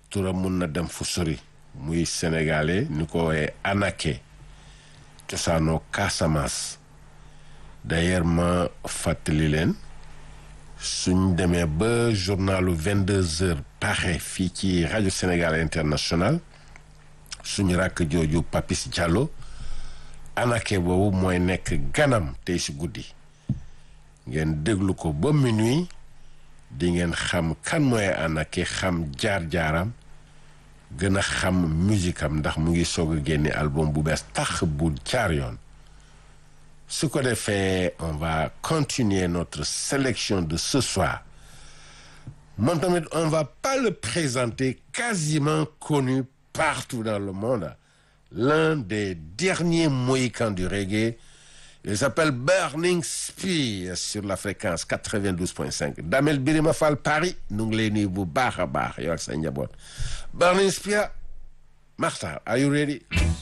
turam mun na dem fu sori muy sénégalais ni ko woowee Anaké cosaanoo Casamance d'ailleurs ma fàttali leen suñ demee ba journalu vingt deux heures pare fii ci rajo Sénégal international suñu rakk jooju Papis Diallo Anaké boobu mooy nekk ganam tey si guddi ngeen déglu ko ba minuit di ngeen xam kan mooy Anaké xam jaar-jaaram gën a xam musique am ndax mu ngi soog a génne album bu bees tax bu jaar yoon su ko defee on va continuer notre sélection de ce soir moom tamit on va pas le présenter quasiment connu partout dans le monde l'un des derniers mohicans du reggae il s'appelle Burning Spear sur la fréquence 92.5 Damel Birima Fall Paris nu ngi lay nuyu bu baax a baax yow ak sa njaboot Burning Spear Makhtar are you ready